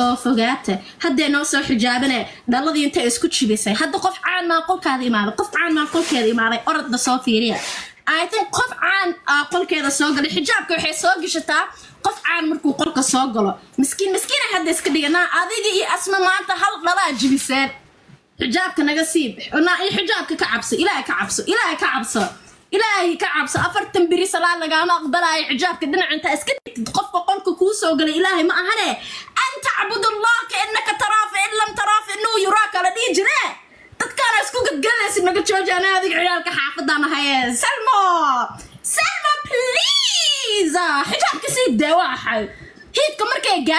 oo fogaata haddee noo soo xijaabane dhaladii intay isku jibisay hadda qof caan maa qolkaada imaaday qof caan maa qolkeeda imaaday orodda soo fiiriya i think qof caan ah qolkeeda soo galay xijaabka waxay soo gashataa qof caan markuu qolka soo galo miskiin miskiina hadda iska dhiganaa adiga iyo asma maanta hal dhalaa jibiseen xijaabka naga siib naa iyo xijaabka ka cabso ilaahay ka cabso ilaahay ka cabso ilaahay ka cabso afartan biri salaad lagaama aqbalaayo xijaabka dhinaca intaa iska dhigtid qofka qolka kuu soo galay ilaahay ma ahane an tacbud allah ka innaka taraa fa in lam taraa fa inuu yuraaka la dhihi jire dadkaana isku gadgadaysa naga joojana adiga ciyaalka xaafadaan ahaye salmo salmo please xijaabka sii dee waa xay hiidka markay gaa